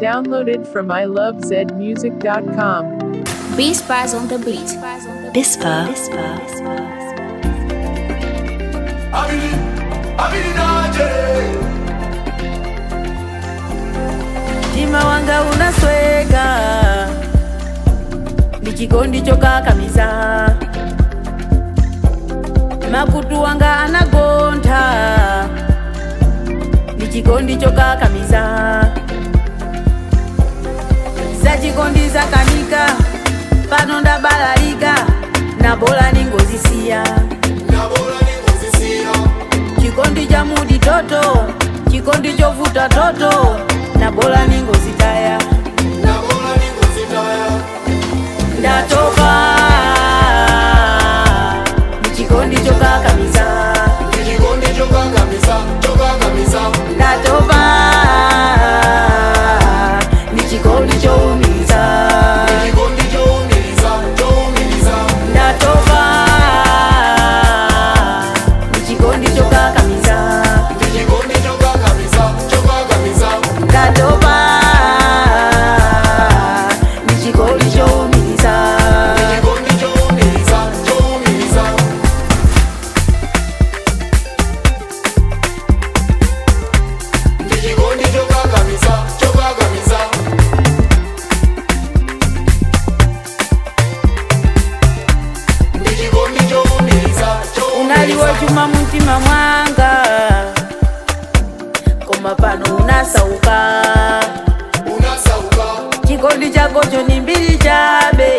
Downloaded from ilovezmusic.com. Beast Bars on the beat. Bispa. Abidi, abidi naje. mtima wanga unasweka ndichikondi chokakamiza makutu wanga anagontha ndichikondi chokakamiza zachikondi zakanika pano ndabalalika nabola ningozisiya Nabola ningozisiya. chikondi cha mudi toto chikondi chovuta toto nabola ningozitaya Nabola ningozitaya. ndatopa chikondi chokakamiza Ndichikondi chokakamiza, chokakamiza. ndatopa ni chikondi choumiza Ndichikondi choumiza, choumiza. ndatopa ni chikondi chokakamiza Ndichikondi chokakamiza, chokakamiza. ndatopa ni chikondi choumiza Ndichikondi choumiza, choumiza. Ndichikondi chokakamiza, chokakamiza. Ndichikondi choumiza, choumiza. unaliwo chuma mumtima mwanga koma pano unasauka unasauka chikondi chakocho ni mbiri chabe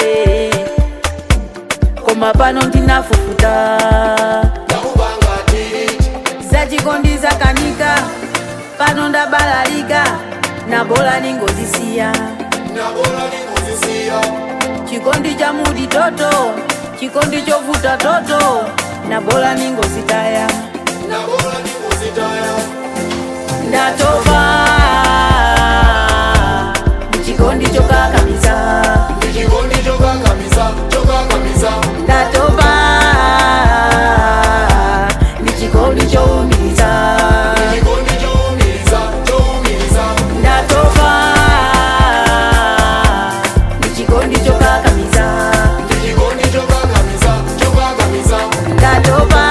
koma pano ndinafufuta ndakubanga tiriti za chikondi zakanika pano ndabalalika nabola ningozisiya nabola ningozisiya chikondi cha mudi toto chikondi chovuta toto nabola ningozitaya nabola ningozitaya ndatopa chikondi chokakamiza ndichikondi chokakamiza chokakamiza ndatopa ni chikondi choumiza ndichikondi choumiza choumiza ndatopa ni chikondi chokakamiza ndichikondi chokakamiza chokakamiza ndatopa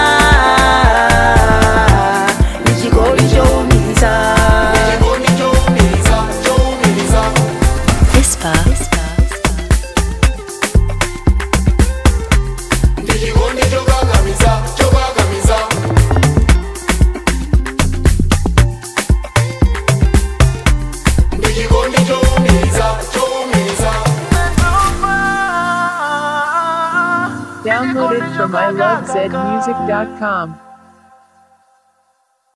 ni chikondi choumiza ndichikondi choumiza choumiza Bispa. ndichikondi chokakamiza chokakamiza ndichikondi choumiza choumiza Downloaded from ilovezmusic.com.